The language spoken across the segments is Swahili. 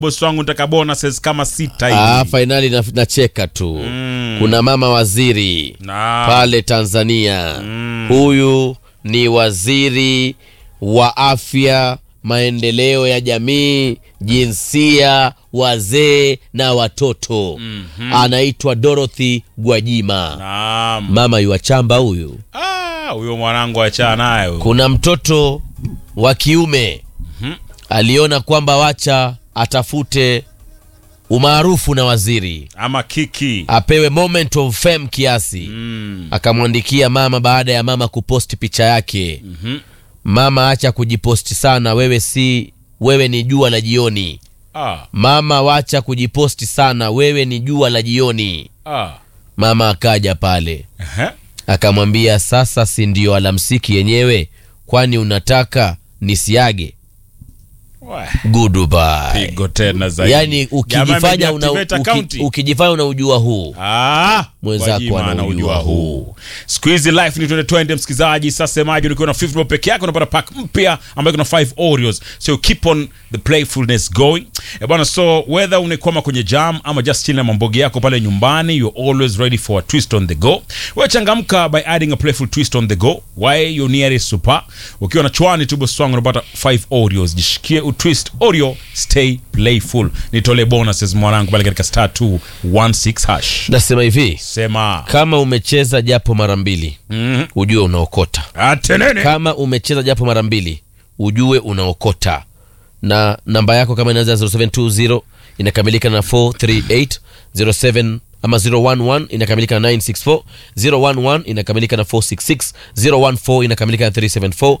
bosi wangu nitaka bonuses kama sita Ah, hivi fainali na- nacheka tu kuna mama waziri Na- pale Tanzania huyu ni waziri wa afya maendeleo ya jamii jinsia wazee na watoto anaitwa Dorothy Gwajima Naam. mama yuachamba huyu Ah, huyo mwanangu achana naye huyo. kuna mtoto wa kiume aliona kwamba wacha atafute umaarufu na waziri ama kiki apewe moment of fame kiasi akamwandikia mama baada ya mama kuposti picha yake mama acha kujiposti sana wewe si wewe ni jua la jioni ah, mama wacha kujiposti sana wewe ni jua la jioni ah. mama akaja pale Ehe. akamwambia sasa si ndio alamsiki yenyewe kwani unataka nisiage Weh, goodbye pigo tena zaidi yani ukijifanya Jamaa una, amedeactivate uki, account. ukijifanya unaujua huu Ah, Mwenzako Gwajima anaujua anaujua huu. huu siku hizi life ni twende twende msikilizaji sasa semaji ukiwa na 50 peke yake unapata pack mpya ambayo kuna 5 oreos so keep on the playfulness going e bwana so whether unakwama kwenye jam ama just chill na mambogi yako pale nyumbani you're always ready for a twist on the go wewe changamka by adding a playful twist on the go why your nearest super ukiwa na chwani tu boss wangu unapata 5 oreos jishikie utwist oreo stay playful nitolee bonuses mwanangu pale katika star 216 hash nasema hivi sema kama umecheza japo mara mbili Mhm. ujue unaokota atenene kama umecheza japo mara mbili ujue unaokota na namba yako kama inaanza 0720 inakamilika na 438 07 ama 011 inakamilika na 964 011 inakamilika na 466 014 inakamilika na 374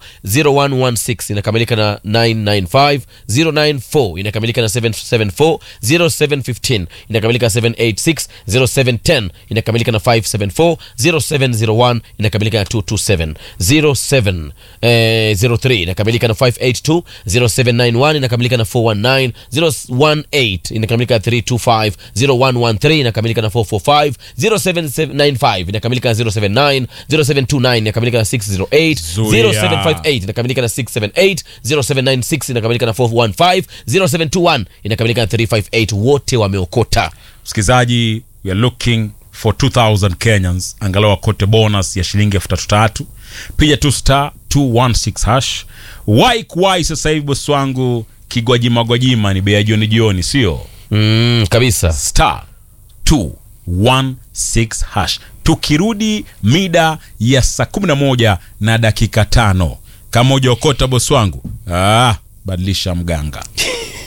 0116 inakamilika na 995 094 inakamilika na 774 0715 inakamilika na 786 0710 inakamilika na 574 0701 inakamilika na 227 07 eh, 03 inakamilika na 582 0791 inakamilika na 419 018 inakamilika na 325 0113 inakamilika na 445 0795 inakamilika na 079 0729 inakamilika na 608 Zuia. 0758 inakamilika na 678 0796 inakamilika na 415 0721 inakamilika na 358 wote wameokota msikilizaji we are looking for 2000 kenyans angalau wakote bonus ya shilingi elfu tatu tatu piga tu star 216 hash wai kuwai sasa hivi bosi wangu kigwajima gwajima ni bei ya jioni jioni sio mm, kabisa star 216 hash tukirudi mida ya saa 11 na dakika tano kama ujaokota bosi wangu ah, badilisha mganga